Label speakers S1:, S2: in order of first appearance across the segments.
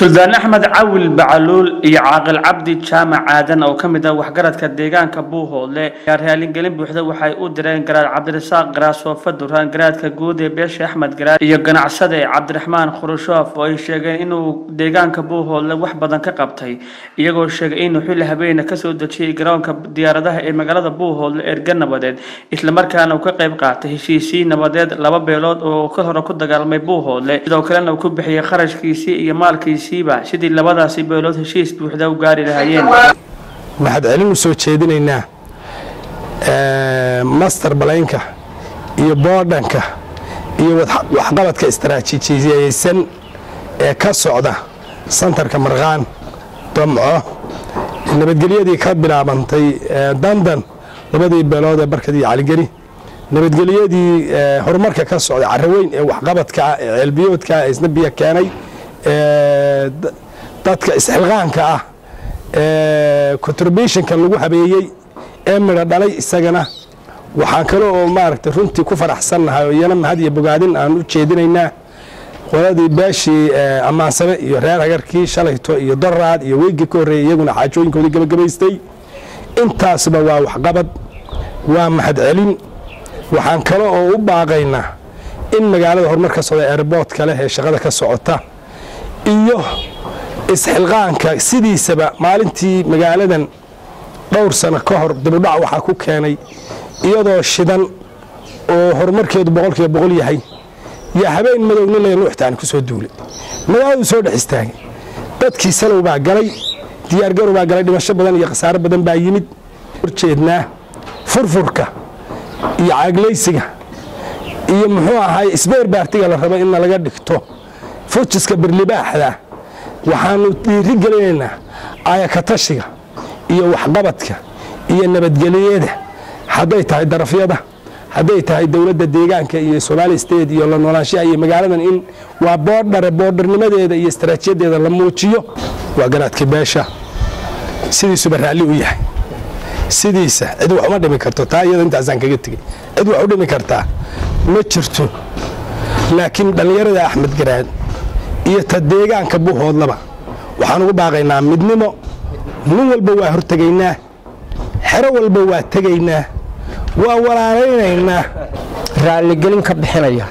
S1: suldaan axmed cawil bacaluul iyo caaqil cabdi jaamac aadan oo ka mid ah waxgaradka deegaanka buuhoodle ayaa raalingelin buuxda waxay u direen garaad cabdirasaaq garaasoofa duraan garaadka guud ee beesha axmed garaad iyo ganacsade cabdiraxmaan khurashoof oo ay sheegeen inuu deegaanka buuhoodle wax badan ka qabtay iyagoo sheegay inuu xilli habeena kasoo dejiyey garoonka diyaaradaha ee magaalada buuhoodle erga nabadeed islamarkaana uu ka qayb qaatay heshiisii nabadeed laba beelood oo ka hore ku dagaalmay buuhoodle sidoo kalena uu ku bixiyey kharashkiisii iyo maalkiisiiba sidii labadaasi beelood heshiis buuxda u gaari lahaayeen
S2: waxaad celin u soo jeedinaynaa master balaynka iyo boodhanka iyo waxqabadka istaraatiijiyeysan ee ka socda santarka marqaan damco nabadgelyadii ka bilaabantay dandan labadii beelood ee barkad iyo caligeri nabadgelyadii horumarka ka socda caraweyn ee waxqabadka ah ee ceelbiyoodka ah ee isna biyo keenay dadka isxilqaanka ah ee contributionka lagu habeeyey ee midho dhalay isagana waxaan kale oo maaragtay runtii ku faraxsannahay oo iyana mahad iyo bogaadin aan u jeedinaynaa qoladii beeshii ammaansame iyo reer hagarkii shalayto iyo doraad iyo weygii ka horreeyay iyaguna xaajooyinkoodii gabagabaystay intaasba waa waxqabad waa mahad celin waxaan kale oo u baaqaynaa in magaalada horumar ka socda airboodka leh ee shaqada ka socota iyo isxilqaanka sidiisaba maalintii magaaladan dhowr sano ka hor dibudhac waxaa ku keenay iyadoo shidan oo horumarkeedu boqolkiiba boqol yahay yaa habeen madowna le nuuxtaan ku soo duulay magaaladu soo dhex istaagay dadkii salow baa galay diyaargarow baa galay dhimasho badan iyo khasaaro badan baa yimid horjeednaa furfurka iyo caaglaysiga iyo muxuu ahaay isbeer baartiga la rabo inna laga dhigto fujiska birlibaaxda waxaanu dhiiri gelinaynaa ayakatashiga iyo waxqabadka iyo nabadgelyada hadday tahay darafyada hadday tahay dowladda deegaanka iyo somaali state iyo la noolaanshaha iyo magaaladan in waa boodhare boodharnimadeeda iyo istaraatiijadeeda la muujiyo waa garaadka beesha sidiisuba raalli u yahay sidiisa cid wax uma dhimi karto taa iyada intaasaan kaga tegey cid wax u dhimi kartaa ma jirto laakiin dhallinyarada axmed garaad iyo ta deegaanka buuhoodlaba waxaan ugu baaqaynaa midnimo nin walba waa hortegaynaa xero walba waa tegaynaa waa walaalaynaynaa
S3: raalligelin ka bixinaya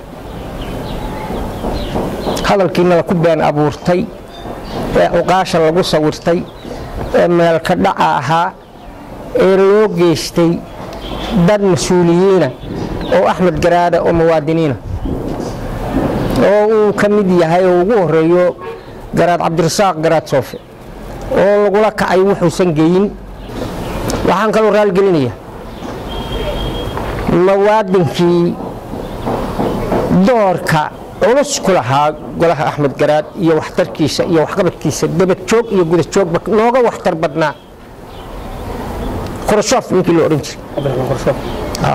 S3: hadalkiinala ku been abuurtay ee cuqaasha lagu sawirtay ee meelka dhaca ahaa ee loo geystay dad mas-uuliyiina oo axmed garaada oo muwaadiniina oo uu ka mid yahay oo ugu horeeyo garaad cabdirasaaq garaad soofe oo lagula kacay wuxuusan geyin waxaan kaloo raalgelinaya muwaadinkii doorka culus ku lahaa golaha axmed garaad iyo waxtarkiisa iyo waxqabadkiisa dabadjoog iyo gudajoogba nooga waxtar badnaa khurashoof ninkii la odhan jiray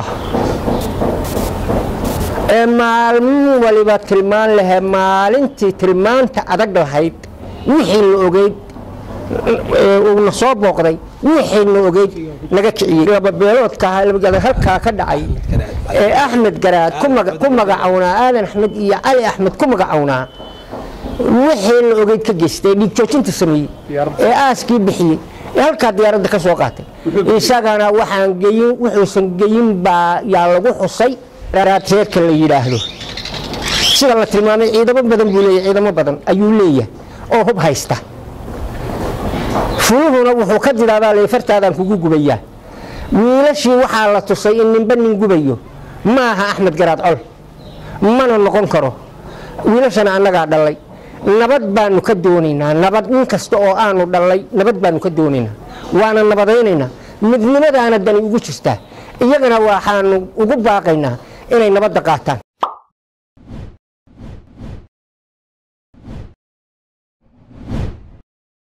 S3: ee maalmin waliba tilmaan lahe maalintii tilmaanta adag lahayd wixii la ogeyd uuna soo booqday wixii la ogeyd naga kiciyey lababeeloodka halkaa ka dhacay ee axmed garaad ku magacownaa aadan axmed iyo cali axmed ku magacownaa wixii la ogeyd ka geystay dhiig joojinta sameeyey ee aaskii bixiyey ee halkaa diyaaradda ka soo qaatay isagana waxaan geyin wuxuusan geyin baa yaa lagu xusay reerka la yidhaahdo sida la tilmaamay ciidamo badan buu leeyahy ciidamo badan ayuu leeyahay oo hub haysta fuluhuna wuxuu ka jiraabaa le fartaadaan kugu gubayaa wiilashii waxaa la tusay in ninba nin gubayo ma aha axmed garaad col mana noqon karo wiilashana annagaa dhallay nabad baanu ka doonaynaa nabad in kasta oo aanu dhallay nabad baanu ka doonaynaa waana nabadaynaynaa midnimadaana dani ugu jirtaa iyagana waxaanu ugu baaqaynaa inay nabadda qaataan